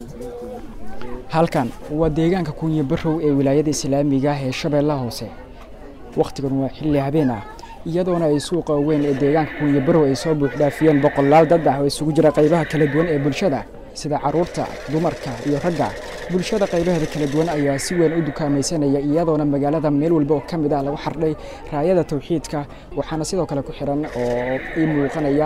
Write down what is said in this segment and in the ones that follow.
halkan waa deegaanka kunya barow ee wilaayada islaamiga ah ee shabeellaha hoose wakhtigan waa xilli habeen ah iyadoona ay suuqa weyn ee deegaanka kunya barow ay soo buuxdhaafiyeen boqolaal dad ah oo isugu jira qaybaha kala duwan ee bulshada sida carruurta dumarka iyo ragga bulshada qaybaheeda kala duwan ayaa si weyn u dukaamaysanaya iyadoona magaalada meel walba oo ka mid ah lagu xardhay raayada tawxiidka waxaana sidoo kale ku xiran oo ii muuqanaya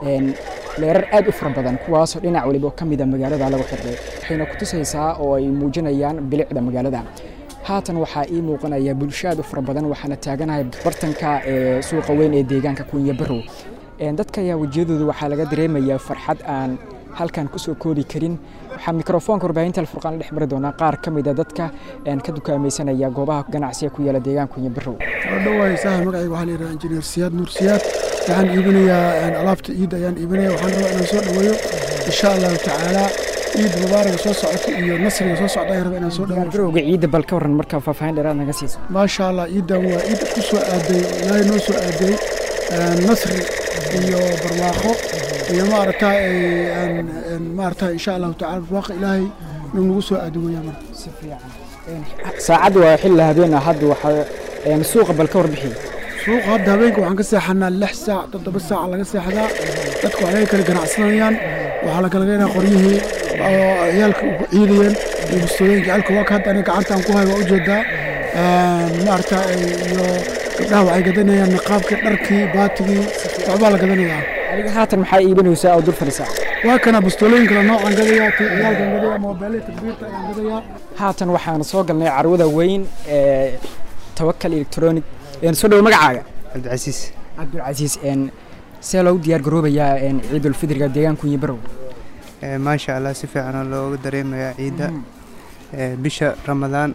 leerar aad u fara badan kuwaasoo dhinac waliba oo ka mid a magaalada lagu xidhay waxayna ku tusaysaa oo ay muujinayaan bilicda magaalada haatan waxaa ii muuqanaya bulsho aad u fara badan waxaana taaganahay bartanka ee suuqa weyn ee deegaanka kunya barow dadka ayaa wejiyadooda waxaa laga dareemayaa farxad aan halkan kusoo koodi karin waxaa mikrofoonka warbaahinta alfurqaan la dhex mari doonaa qaar ka mid a dadka ka dukaamaysanaya goobaha ganacsiga ku yaala deegaanka kunya barow dhawaay saaxib magacayga waxaa la yidhaha injineer siyaad nuur siyaad waxaan iibinayaa alaabta ciidda ayaan iibinaya waxaan rabaa inaan soo dhoweeyo insha allahu tacaala ciid mubaaraga soo socota iyo nasriga soo socda ayaan rabaa inaan soo dhoweeyo garowga ciidda bal ka warran markaa faahfaahin dheeraad naga siiso maasha allah ciiddan waa ciid ku soo aaday ilaahay noo soo aaday nasri iyo barwaaqo iyo maaragtaa maaragtaa insha allahu tacala barwaaqo ilaahay inuu nagu soo aado weeyaan marka si fiican saacadda waa xilli habeen ah hadda waxaa suuqa bal ka warbixi suuqa hadda habeenka waxaan ka seexanaa lix saac toddoba saac laga seexdaa dadku waxay kala ganacsanayaan waxaa la kala geenaa qoryihii oo ciyaalka ku ciidayeen iyo bustooyinka ciyaalka waa ka hadda aniga gacantaan ku hay waa ujeedaa maaragta iyo gabdhaha waxay gadanayaan niqaabkii dharkii baatigii waxbaa la gadanayaa adiga haatan maxaa iibinaysaa oo dul fadhisaa waa kana bustooyin kale noocaan gadayaa tii ciyaalkaan gadayaa moobeelada takbiirta ayaan gadayaa haatan waxaan soo galnay carwada weyn ee tawakal electronic soo dhowo magacaaga cabdicasiis cabdilcasiis see loogu diyaar garoobayaa ciidulfidriga deegaanka kunyi barow maasha allah si fiicanoo looga dareemayaa ciidda bisha ramadaan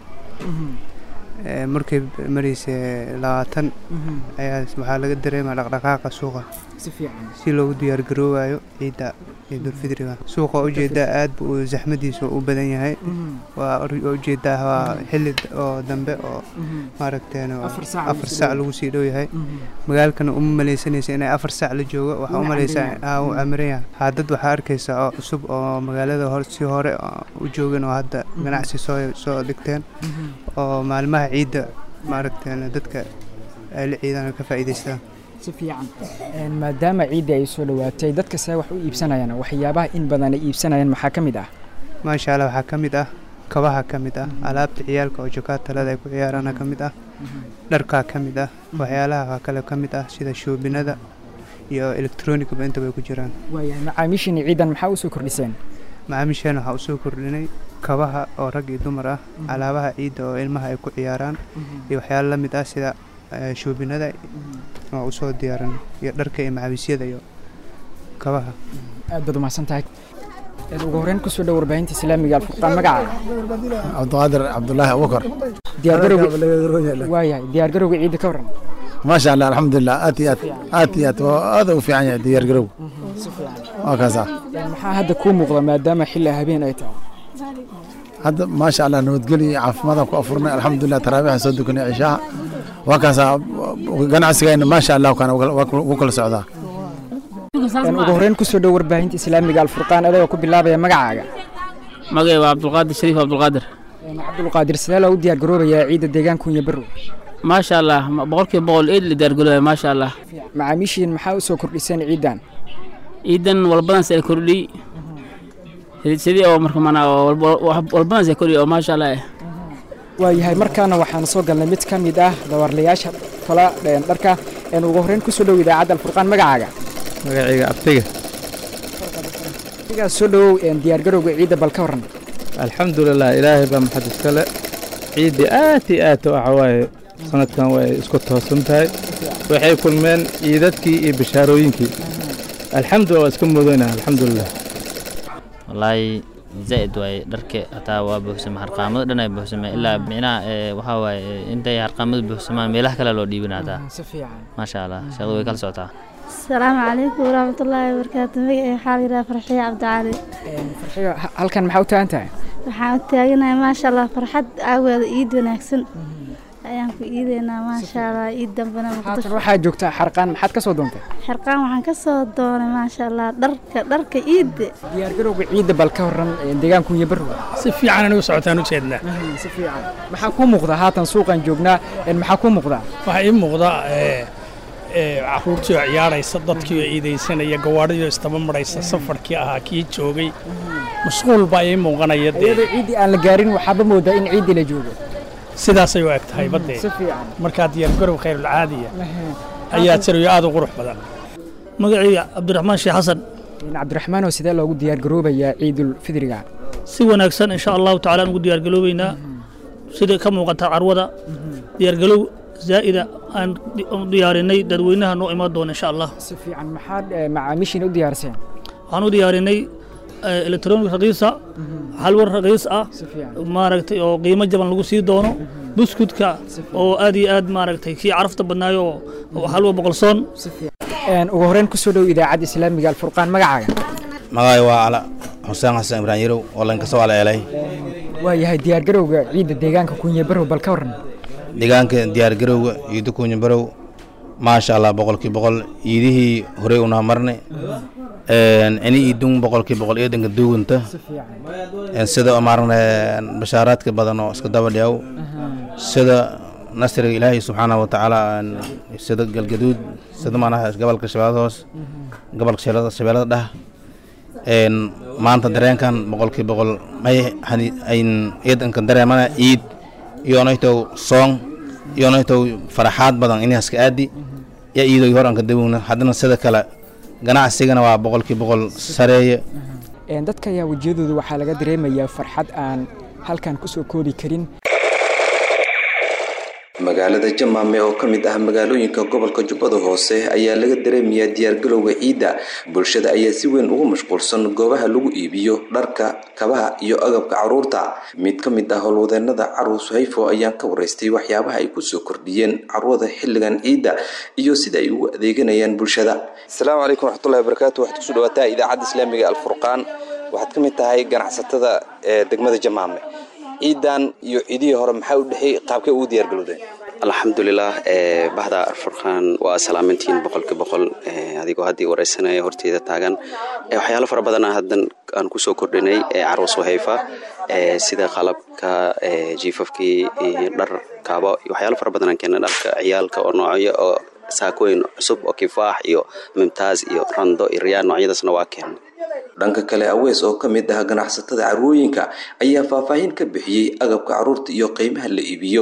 markay maraysa labaatan ayaa waxaa laga dareemaya dhaqdhaqaaqa suuqa si fiican si loogu diyaar garoobayo ciidda ciidulfidriga suuqa ujeedaa aad bu uu zaxmadiisa u badan yahay waa ujeedaa waa xilli oo dambe oo maaragteen afar saac lagu sii dhow yahay magaalkana uma maleysanaysa inay afar saac la joogo waxaa u maleysaa uu camiran yahay haadad waxaa arkaysaa oo cusub oo magaalada hor si hore u joogin oo hadda ganacsi soo soo dhigteen oo maalmaha ciidda maaragteen dadka ay la ciidaan ka faa'iidaystaan si fiican maadaama ciidda ay soo dhowaatay dadka see wax u iibsanayaan waxyaabaha in badan ay iibsanayaan maxaa ka mid ah maasha allah waxaa ka mid ah kabaha ka mid ah alaabta ciyaalka oo jokaatalada ay ku ciyaaraana ka mid ah dharkaa ka mid ah waxyaalaha kale ka mid ah sida shoobinada iyo elektroonigaba intaba ay ku jiraan waayahay macaamiishiina ciidan maxaa usoo kordhiseen macaamiisheen waxaa usoo kordhinay kabaha oo rag iyo dumar ah alaabaha ciidda oo ilmaha ay ku ciyaaraan iyo waxyaalo la mid ah sida shoobinada oo usoo diyaaran iyo dharka iyo macawiisyada iyo kabaha aad baad umahadsan tahay ugu horreyn kusoo dhow warbaahinta islaamiga alfurqaan magaca cabdiqaadir cabdulaahi abubakar waayahay diyaargarowga ciidda ka warran maasha allah alxamdulilah aad iyo aad aad iyo aad aad u fiican yahay diyaargarowga waa kaasa maxaa hadda kuu muuqda maadaama xilli habeen ay tahay hadda maasha allah nabadgelyo iyo caafimaadaan ku afurnay alxamdulilah taraabiixan soo dukanay cishaha waa kaasa ganacsigayna maasha allah kana wuu kala socdaa ugu horreyn kusoo dhow warbaahinta islaamiga alfurqaan adagoo ku bilaabaya magacaaga magacay waa cabdulqaadir shariif cabdulqaadir cabdulqaadir sidee loogu diyaar garoobayaa ciidda deegaanka kunya barow maasha allah boqolkiiba boqol eed la diyaargaroobaya maasha allah macaamiishiin maxaa usoo kordhiseen ciiddan ciidan walbadans ay kordhiy sidii oo marka mana walbadans ay kordhiy oo maasha allah eh waayahay markaana waxaan soo galnay mid ka mid ah dawarlayaasha tola dharka ugu horreyn kusoo dhow idaacadda alfurqaan magacaaga magacayga abtiga adigaa soo dhowow diyaargarowga ciidda bal ka warran alxamdulilah ilaahay baa maxad iskale ciiddii aad iyo aad waxa waaye sanadkan way isku toosan tahay waxay kulmeen ciidadkii iyo bishaarooyinkii alxamdulillah waa iska mudanah alxamdulilah wallaahi zaa'id waaye dharka hataa waa buuxsama harqaamada dhan ay buuxsameen ilaa micnaha waxaa waaye intay harqaamada buuxsamaan meelaha kale loo dhiibin hataa si fiican maasha allah shaqadu way kala socotaa asalaamu calaykum waraxmatullaahi wabarakaatu magacay waxaa la yidhaha farxiyo cabdicali farxiyo halkan maxaa u taagan tahay waxaan u taaganahay maasha allah farxad aageeda iid wanaagsan ayaan ku iideynaa maasha allah iid dambena haatan muqdisho waxaa joogtaa xarqaan maxaad ka soo doontay xirqaan waxaan ka soo doonay maasha allah dharka dharka iidda diyaargarowga ciidda bal ka horan ee deegaanka kunye barrow si fiican anigu socotaan u jeednaa si fiican maxaa kuu muuqda haatan suuqan joognaa een maxaa kuu muuqda waxaa ii muuqda ee, ee, caruurtii oo ciyaaraysa dadkii oo iidaysanaya gawaadhidii oo istaba maraysa safarkii ahaa kii joogay mashquul baa ii muuqanaya dee iyadoo ciiddii aan la gaarin waxaaba moodaa in ciiddii la joogo sidaasay u eg tahay baddee si fiican markaa diyaargarow khayrulcaadiya ayaa jirayo aad u qurux badan magacayga cabdiraxmaan sheekh xasan Een cabdiraxmaan oo sidee loogu diyaargaroobayaa ciidul fidriga si wanaagsan insha allahu tacaala aan ugu diyaargaloobeynaa sida ka muuqata carwada diyaargalow zaa'ida aan di- aan diyaarinay dadweynaha noo imaan doona insha allah si fiican maxaad eh, macaamiishiina u diyaariseen waxaan u diyaarinay elektronic raqiisa halwar raqiis ah si fiican maaragtay oo qiimo jaban lagu sii doono buskudka oo aad iyo aad maaragtay kii carafta badnaayo oo- oo halwa boqolsoon si fiican Een, ugu horreyn kusoo dhow idaacadda islaamiga alfurqaan magacaaga magacay waa cala xuseen xasan ibraan yarow oo lankasoo ala eelay waa yahay diyaargarowga ciidda deegaanka kunye barrow bal ka waran deegaanka diyaargarowga ciido kuunya barow maasha allah boqolkii boqol ciidihii horey unaa marnay ini iidun boqolkii boqol eedanka duugunta si fiican sida maarne bashaaraadka badan oo iska daba dhiyaw sida nasriga ilaahay subxaanahu watacaala sida galgaduud sida maanaha gobolka shabeellada hoos gobolka shabeellada shabeellada dhah een maanta dareenkan boqolkii boqol may hani ayn eedanka dareemana ciid iyonaytow soong iyonaytow faraxaad badan inaska aadi ya iidoy hor anka dawowna haddana sida kale ganacsigana waa boqolkii boqol sareeye Een, dadka ayaa wejiyadooda waxaa laga dareemayaa farxad aan halkan kusoo koobi karin magaalada jamaame oo ka mid ah magaalooyinka gobolka jubbada hoose ayaa laga dareemayaa diyaargalowga ciidda bulshada ayaa si weyn ugu mashquulsan goobaha lagu iibiyo dharka kabaha iyo agabka caruurta mid ka mid ah howlwadeenada caruus hayfo ayaan ka waraystay waxyaabaha ay kusoo kordhiyeen carwada xilligan ciidda iyo sida ay ugu adeeganayaan bulshada asalaamu calaykum waraxmatullahi wabarakaatu waxaad kusoo dhawaataa idaacadda islaamiga alfurqaan waxaad ka mid tahay ganacsatada ee degmada jamaame ciidan iyo ciidihii hore maxaa u dhexeey qaabkay ugu diyaargalowdeen alxamdulilah ee bahda furqaan waa salaamantiin boqolkii boqol ee adigoo haddii wareysanaya horteeda taagan ee waxyaalo fara badan haddan aan kusoo kordhinay ee carwas wahayfa ee sida qalabka ee jiifafkii iyo dhar kaabo iyo waxyaalo fara badan aan keenay dharka ciyaalka oo noocyo oo saakooyin cusub oo kifaax iyo mimtaaz iyo rando iyo riyaan noocyadaasna waa keenay dhanka kale awees oo ka mid ah ganacsatada carwooyinka ayaa faahfaahin ka bixiyey agabka caruurta iyo qiimaha la iibiyo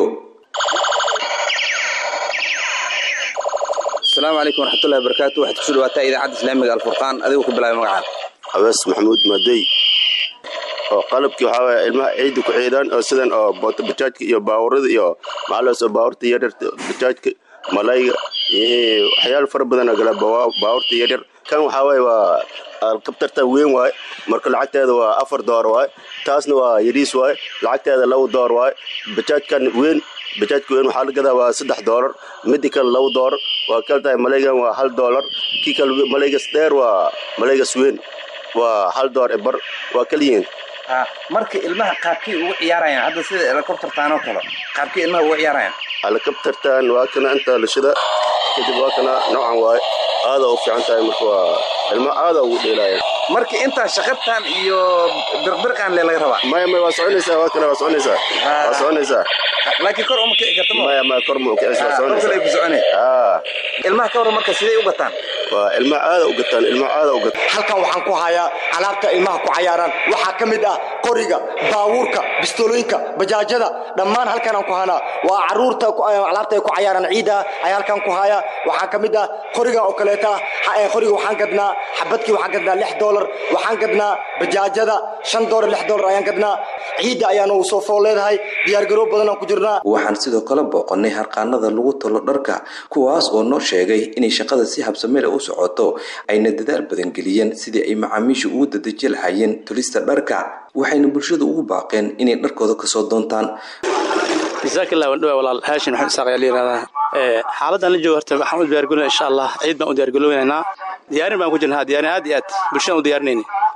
asalaamu calaykum waraxmatullahi wabarakaatu waxaad kusoo dhawaataa idaacadda islaamiga alfurqaan adigoo ku bilaabay magacaada awees maxamuud madey oo qalabkii waxaa waye ilmaha ciidda ku ciidaan oo sidan oo boota bajaajka iyo baawarada iyo maxaalaas oo baawarta yaryarta bajaajka malayga iyo waxyaalo fara badan oo gala baawarta yaryar kan waxaa waye waa alkabtarta weyn waaye marka lacagteeda waa afar door waaye taasna waa yariis waaye lacagteeda laba door waaye bajaajkan weyn bajaajka weyn waxaa la gadaa waa saddex doolar midi kale laba doolar waa kala tahay malaygan waa hal doolar kii kale malaygas dheer waa malaygas weyn waa hal door e bar waa kaliyiin marka ilmaha qaabkii ugu ciyaarayaan hadda sida helicoptertaan oo kale qaabkii ilmaha ugu ciyaarayaan helicoptertan waa kana inta lashada kadib waa kana noocan waaye aada u fiican tahay marka waa ilma aada ugu dheelaaya marka intaa shaqabtan iyo birqbirqan le laga rabaa maya maya waa soconaysaa waa kana waa soconaysaa waa soconaysaa laakiin kor uma kici karta maya maya kor ma ukicis waa soconaysaa ku socone ilmaha ka waran marka siday u gataan waa ilma aada u gataan ilma aada u gataan halkan waxaan ku hayaa alaabta ilmaha ku cayaaraan waxaa ka mid ah qoriga baabuurka bistolooyinka bajaajada dhammaan halkanaan ku hanaa waa caruurta alaabta ay ku cayaaraan ciida ayaa halkan ku haya waxaa ka mid ah qoriga oo kaleeta qoriga waxaan gadnaa xabadkii waxaan gadnaa lix doolar waxaan gadnaa bajaajada shan doolar lix doolar ayaan gadnaa ciidda ayaanu soo fool leedahay diyaargaroob badan aan ku jirnaa waxaan sidoo kale booqannay harqaanada lagu talo dharka kuwaas oo noo sheegay inay shaqada si habsamele u socoto ayna dadaal badan geliyeen sidii ay macaamiisha ugu dadeji lahaayeen tulista dharka waxayna bulshada ugu baaqeen inay dharkooda kasoo doontaan jazaakillah waan dhawaa walaal haashin maxamed isaaq ayaa la yihahdaa xaaladdan la joogo horta waxaan u diyaargalinaa insha allah ciid baan u diyaargaloonaynaa diyaarin baan ku jirnaa diyaarin aad iyo aad bulshadaan u diyaarinayni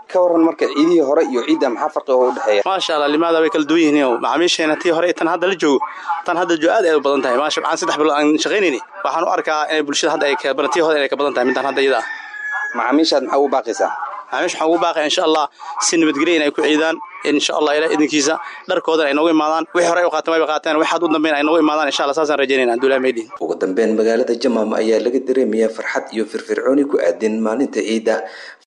ka waran marka ciidihii hore iyo ciidda maxaa farqi oo u dhexeeya maasha allah limaada way kala duwan yihiin macaamiisheena tii hore tan hadda la joogo tan hadda joo aad ay u badan tahay maasha waxaan saddex bilood aan shaqaynayni waxaan u arkaa inay bulshada hadda ay ka badan tii hore inay ka badan tahay midaan hadda iyada ah macaamiishaad maxaa ugu baaqaysaa macaamiisha waxaan ugu baaqaya insha allah si nabadgelya inay ku ciidaan insha allah ilaah idinkiisa dharkoodan ay noogu imaadaan wixii hore ay u qaateen wayba qaateen waxaad u dambeyn ay noogu imaadaan insha allah saasaan rajaynayna abdullahi maydhin ugu dambeyn magaalada jamaam ayaa laga dareemayaa farxad iyo firfircooni ku aadan maalinta ciidda